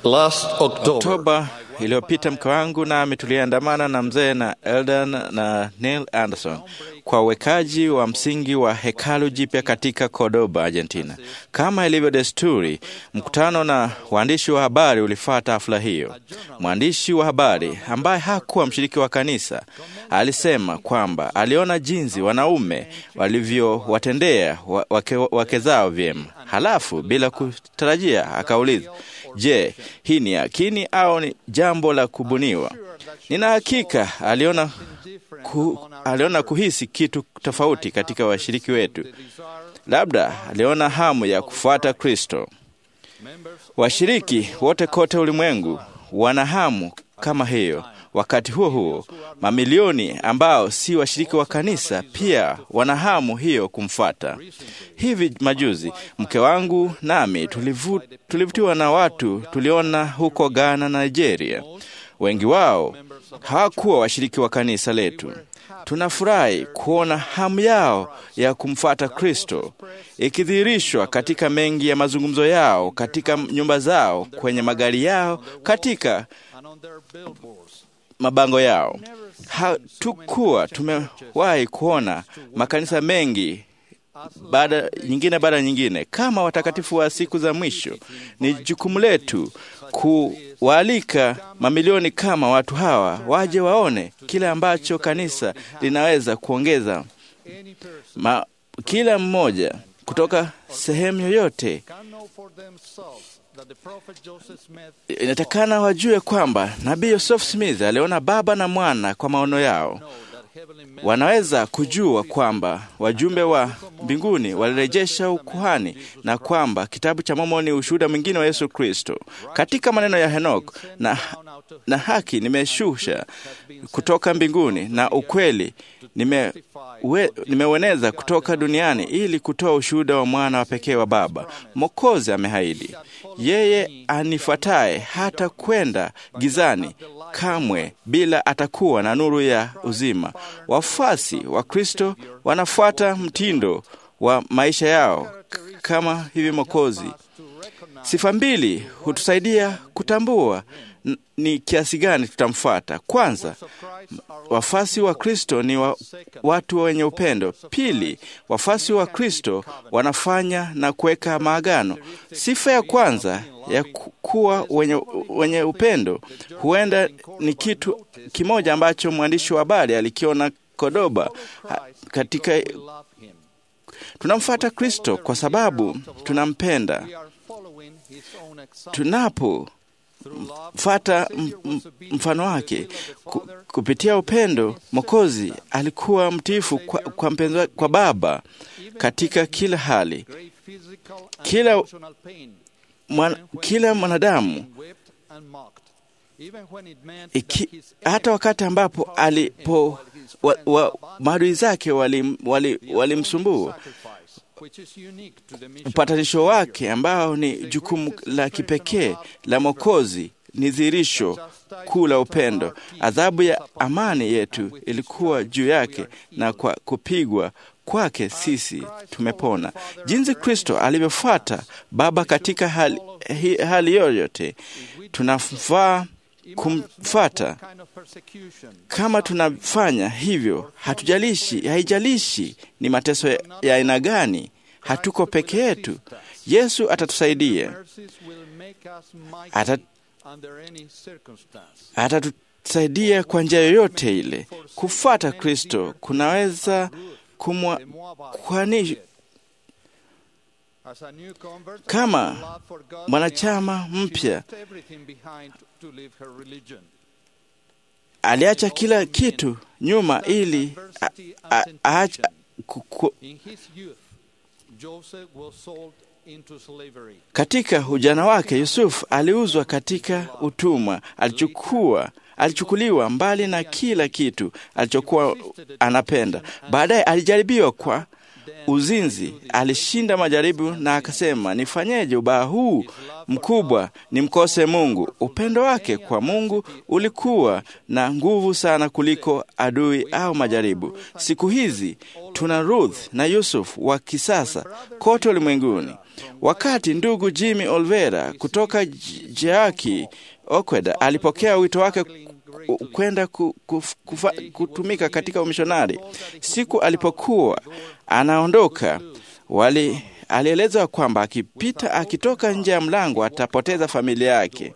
Last October, Oktoba iliyopita mke wangu nami tuliandamana na mzee na Eldan na Neil Anderson kwa uwekaji wa msingi wa hekalu jipya katika Cordoba, Argentina. Kama ilivyo desturi, mkutano na waandishi wa habari ulifuata hafla hiyo. Mwandishi wa habari ambaye hakuwa mshiriki wa kanisa alisema kwamba aliona jinsi wanaume walivyowatendea wa- wake, wake zao vyema. Halafu bila kutarajia akauliza, je, hii ni yakini au ni jambo la kubuniwa? Nina hakika aliona, ku, aliona kuhisi kitu tofauti katika washiriki wetu. Labda aliona hamu ya kufuata Kristo. Washiriki wote kote ulimwengu wana hamu kama hiyo. Wakati huo huo, mamilioni ambao si washiriki wa kanisa pia wana hamu hiyo kumfuata. Hivi majuzi mke wangu nami tulivu, tulivutiwa na watu tuliona huko Ghana na Nigeria. Wengi wao hawakuwa washiriki wa kanisa letu. Tunafurahi kuona hamu yao ya kumfuata Kristo ikidhihirishwa katika mengi ya mazungumzo yao, katika nyumba zao, kwenye magari yao, katika mabango yao. Hatukuwa tumewahi kuona makanisa mengi baada nyingine baada ya nyingine kama watakatifu wa siku za mwisho. Ni jukumu letu kuwaalika mamilioni kama watu hawa waje waone kile ambacho kanisa linaweza kuongeza. Ma, kila mmoja kutoka sehemu yoyote inatakana wajue kwamba nabii Joseph Smith aliona Baba na Mwana kwa maono yao. Wanaweza kujua kwamba wajumbe wa mbinguni walirejesha ukuhani na kwamba kitabu cha Mormoni ni ushuhuda mwingine wa Yesu Kristo. Katika maneno ya Henok, na, na haki nimeshusha kutoka mbinguni na ukweli nime we, nimeueneza kutoka duniani ili kutoa ushuhuda wa mwana wa pekee wa Baba. Mwokozi amehaidi, yeye anifuataye hata kwenda gizani kamwe, bila atakuwa na nuru ya uzima. Wafuasi wa Kristo wanafuata mtindo wa maisha yao kama hivi Mwokozi. Sifa mbili hutusaidia kutambua n- ni kiasi gani tutamfuata. Kwanza, wafasi wa Kristo ni wa, watu wenye upendo. Pili, wafasi wa Kristo wanafanya na kuweka maagano. Sifa ya kwanza ya ku- kuwa wenye, wenye upendo huenda ni kitu kimoja ambacho mwandishi wa habari alikiona Kodoba ha- katika tunamfuata Kristo kwa sababu tunampenda. Tunapo fata m- m- mfano wake ku, kupitia upendo Mwokozi alikuwa mtiifu kwa, kwa, mpenzi wa- kwa Baba katika kila hali. Kila, mwan, kila mwanadamu iki, hata wakati ambapo alipo wa, wa, maadui zake walimsumbua wali, walimsumbua. upatanisho wake ambao ni jukumu la kipekee la Mwokozi ni dhihirisho kuu la upendo. Adhabu ya amani yetu ilikuwa juu yake, na kwa kupigwa kwake sisi tumepona. Jinsi Kristo alivyofuata Baba katika hali, hi- hali yoyote, tunafaa kumfuata. Kama tunafanya hivyo, hatujalishi, haijalishi ni mateso ya ya aina gani, hatuko peke yetu. Yesu atatusaidia, Ata- atatusaidia kwa njia yoyote ile. Kufuata Kristo kunaweza kumwa kwani kama mwanachama mpya aliacha kila kitu nyuma ili a- a- aacha ku- ku- katika ujana wake Yusufu aliuzwa katika utumwa, alichukua alichukuliwa mbali na kila kitu alichokuwa anapenda. Baadaye alijaribiwa kwa uzinzi, alishinda majaribu na akasema, nifanyeje ubaya huu mkubwa nimkose Mungu? Upendo wake kwa Mungu ulikuwa na nguvu sana kuliko adui au majaribu. Siku hizi tuna Ruth na Yusuf wa kisasa kote ulimwenguni. Wakati ndugu Jimmy Olvera kutoka Jeaki Okweda alipokea wito wake kwenda ku, ku, kufa, kutumika katika umishonari, siku alipokuwa anaondoka, wali alielezwa kwamba akipita akitoka nje ya mlango atapoteza familia yake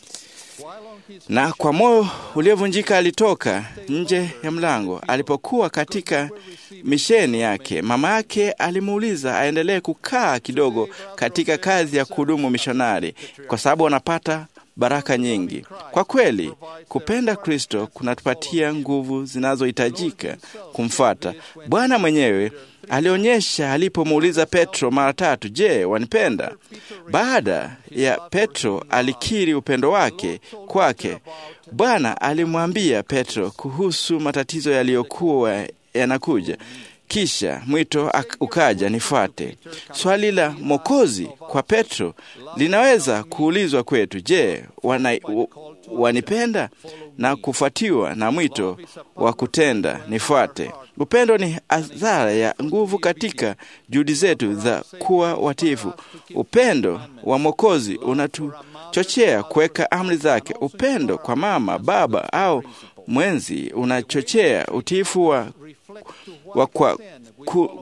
na kwa moyo uliovunjika alitoka nje ya mlango. Alipokuwa katika misheni yake, mama yake alimuuliza aendelee kukaa kidogo katika kazi ya kuhudumu mishonari, kwa sababu anapata baraka nyingi. Kwa kweli, kupenda Kristo kunatupatia nguvu zinazohitajika kumfuata. Bwana mwenyewe alionyesha alipomuuliza Petro mara tatu, je, wanipenda? Baada ya Petro alikiri upendo wake kwake, Bwana alimwambia Petro kuhusu matatizo yaliyokuwa yanakuja. Kisha mwito ukaja, nifuate. Swali la Mwokozi kwa Petro linaweza kuulizwa kwetu, je, wana, wanipenda? Na kufuatiwa na mwito wa kutenda nifuate. Upendo ni adhara ya nguvu katika juhudi zetu za kuwa watifu. Upendo wa Mwokozi unatuchochea kuweka amri zake. Upendo kwa mama, baba au mwenzi unachochea utiifu wa wa kwa ku,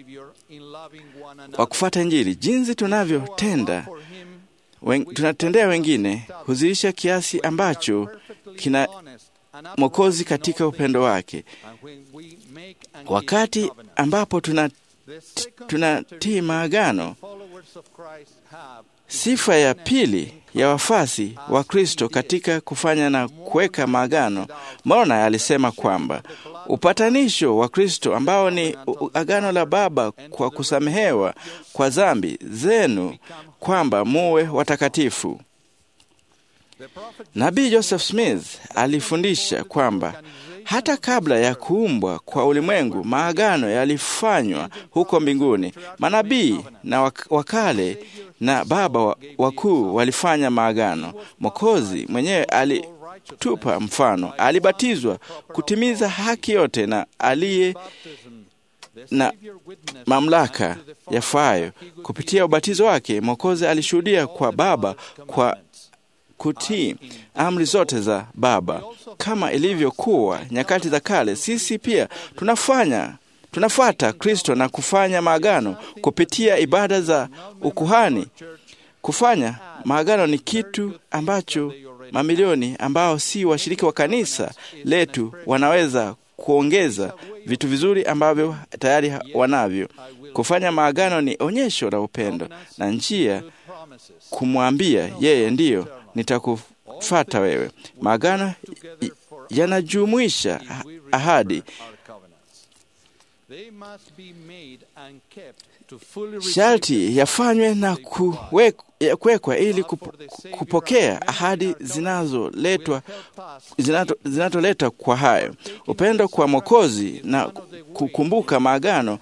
wa kufuata Injili. Jinsi tunavyotenda wen, tunatendea wengine huzilisha kiasi ambacho kina Mwokozi katika upendo wake. Wakati ambapo tunatii tuna maagano, sifa ya pili ya wafasi wa Kristo katika kufanya na kuweka maagano, Moroni alisema kwamba upatanisho wa Kristo ambao ni agano la Baba kwa kusamehewa kwa dhambi zenu, kwamba muwe watakatifu. Nabii Joseph Smith alifundisha kwamba hata kabla ya kuumbwa kwa ulimwengu maagano yalifanywa huko mbinguni. Manabii na wakale na baba wakuu walifanya maagano. Mwokozi mwenyewe alitupa mfano, alibatizwa kutimiza haki yote na aliye na mamlaka yafayo. Kupitia ubatizo wake, Mwokozi alishuhudia kwa Baba kwa kutii amri zote za Baba. Kama ilivyokuwa nyakati za kale, sisi pia tunafanya tunafuata Kristo na kufanya maagano kupitia ibada za ukuhani. Kufanya maagano ni kitu ambacho mamilioni ambao si washiriki wa kanisa letu wanaweza kuongeza vitu vizuri ambavyo tayari wanavyo. Kufanya maagano ni onyesho la upendo na njia kumwambia yeye, ndiyo nitakufata wewe. Maagano yanajumuisha ahadi sharti yafanywe na kuwekwa ili kupokea ahadi zinazoletwa zinatoleta kwa hayo upendo kwa Mwokozi na kukumbuka maagano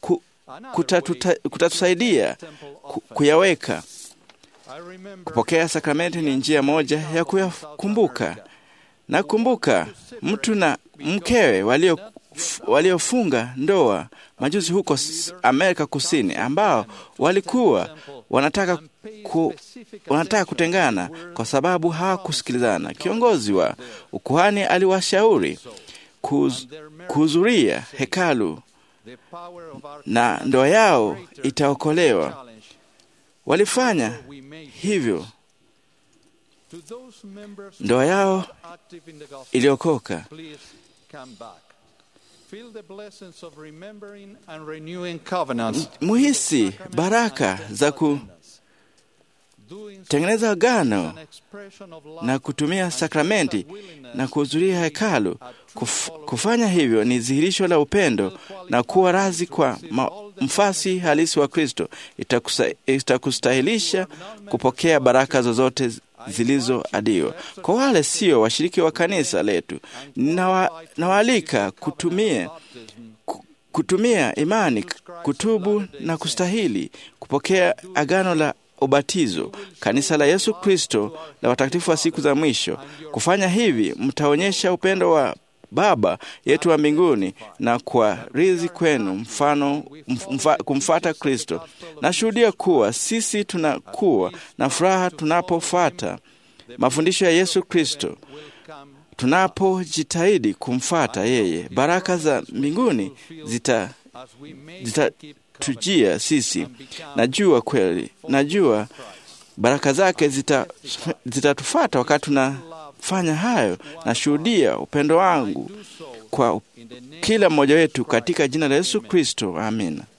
kutatusaidia kuyaweka. Kupokea sakramenti ni njia moja ya kuyakumbuka. Nakumbuka mtu na mkewe walio waliofunga ndoa majuzi huko Amerika Kusini, ambao walikuwa wanataka, ku, wanataka kutengana kwa sababu hawakusikilizana. Kiongozi wa ukuhani aliwashauri kuhudhuria hekalu na ndoa yao itaokolewa. Walifanya hivyo, ndoa yao iliokoka. Muhisi baraka za kutengeneza agano na kutumia sakramenti na kuhudhuria hekalu. Kuf, kufanya hivyo ni dhihirisho la upendo na kuwa razi kwa mfasi halisi wa Kristo. Itakustahilisha kupokea baraka zozote zilizoadiwa. Kwa wale sio washiriki wa kanisa letu, nawaalika kutumia kutumia imani, kutubu na kustahili kupokea agano la ubatizo, kanisa la Yesu Kristo la watakatifu wa siku za mwisho. Kufanya hivi, mtaonyesha upendo wa Baba yetu wa mbinguni na kwa rizi kwenu mfano mfa, kumfata Kristo. Nashuhudia kuwa sisi tunakuwa na furaha tunapofuata mafundisho ya Yesu Kristo. Tunapojitahidi kumfata yeye, baraka za mbinguni zita zitatujia sisi. Najua kweli, najua baraka zake zitatufata zita wakati tunafanya hayo. Nashuhudia upendo wangu kwa kila mmoja wetu katika jina la Yesu Kristo, amina.